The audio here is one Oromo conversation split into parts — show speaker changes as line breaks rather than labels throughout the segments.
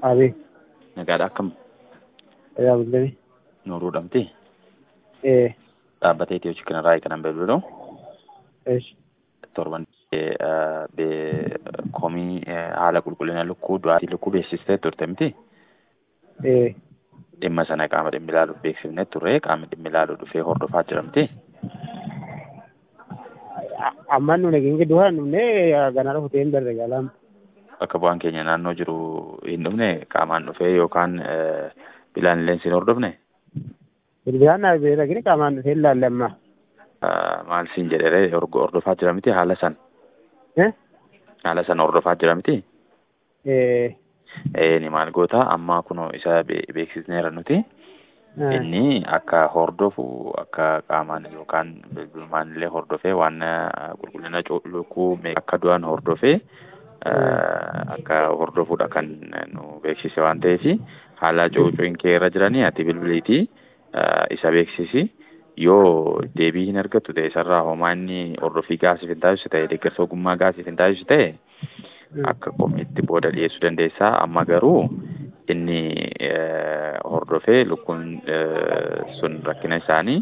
Abi.
Nagaadha akkam
Tajaajilli.
Nuuruu dhamti
Eh.
dhaabbata Itiyoo Chikinarraa kanan beebilu
Eesh.
torban komii haala qulqullina lukkuu du'aatii lukkuu beeksistee turte miti
Eh.
dhimma sana qaama dhimmi ilaaluuf beeksifne turre qaamni dhimmi ilaaluu dhufee hordofaa jira miti
Ammaan nu nageenya duhaa hin dhufne ganaa dhufutee hin darre galaan.
bakka bu'aan keenya naannoo jiru hin dhufne qaamaan dhufee yookaan bilaan illee hin hordofne
Bilbilaan naaf beera gini qaamaan dhufee ilaalle amma.
maal siin jedhere hordofaa jira miti haala san
Eh.
haala san hordofaa jira miti
Eh.
ni maal goota amma kunoo isa be- beeksisneera nuti
Ah.
inni akka hordofu akka qaamaan yookaan bilbilumaan illee hordofee waan qulqullina cu- lukkuu mee akka du'an hordofee akka hordofuudha kan nu beeksise waan ta'eef haala cuucuun kee irra jiranii ati bilbiliitii isa beeksisi yoo deebii hin argattu ta'e isarraa homaa inni hordofii gaasiif hin taasisu ta'e deeggarsa ogummaa gaasiif hin taasisu ta'e akka komiitti booda dhiyeessuu dandeessaa amma garuu inni eh, hordofee lukkuun eh, sun rakkina isaanii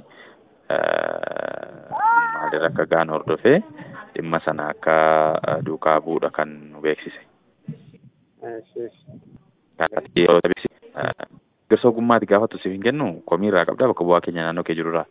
eh, maalirra akka ga'an hordofee dhimma sana akka eh, duukaa bu'uudha kan nu beeksise.
Eesh. Eesh.
Ati yeroo beeksise eh, deeggarsa ogummaati gaafatu siif hin kennu komii irraa qabdaa bakka bu'aa keenya naannoo kee jirurraa.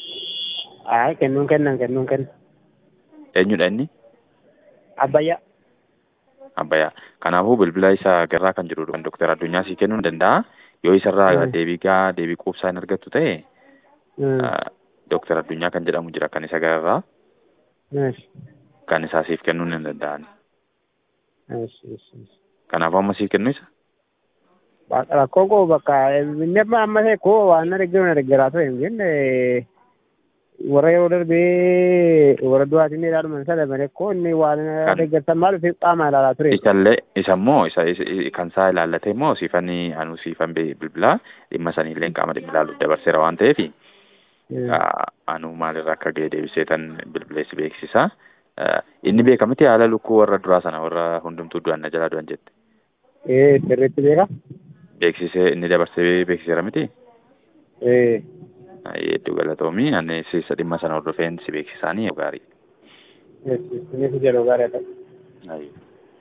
Ay, kennuun kennan kennuun kennan.
Eenyudha inni?
Abbayyaa.
Abbayyaa. Kanaafuu bilbila isaa garraa kan jiru kan Dooktar Addunyaa sii kennuu ni danda'a. Yoo isarraa
Mm.
deebii gaa deebii quubsaa hin argattu ta'e
Mm.
Dooktar Addunyaa kan jedhamu jira kan isa gararraa
Eesh.
kan isaa siif kennuu ni danda'an.
Eesh. Eesh. Eesh.
Kanaafuu amma siif kennu isa.
Bakka rakkoo koo bakka inni amma amma ta'e koo waan na deeggaru na deeggaraa ture hin jenne warra yeroo darbee warra du'aatiin ni ilaaluman sana malee koo inni waan na
Kan-
deeggarsan maal fi qaama ilaalaa ture.
Isallee isa immoo isa isa- kan isaa ilaallate immoo siifan anu siifan be- bilbilaa dhimma saniillee qaama dhimmi ilaaluuf dabarseera waan ta'eef
Mm.
anu maalirra akka ga'e deebiseetan bilbileessi beeksisa. Ah, Inni beekamiti haala lukkuu warra duraa sana warra hundumtuu du'an na jalaa du'an jette.
Eh, sirriitti beeka.
Beeksisee inni dabarsee beeksiseera miti.
Eh.
Hedduu galatoomii ani isa dhimma sana hordofeen si beeksisaanii gaarii.
Yes, yes, yes, jedhu gaarii ta'e.
Ayyo.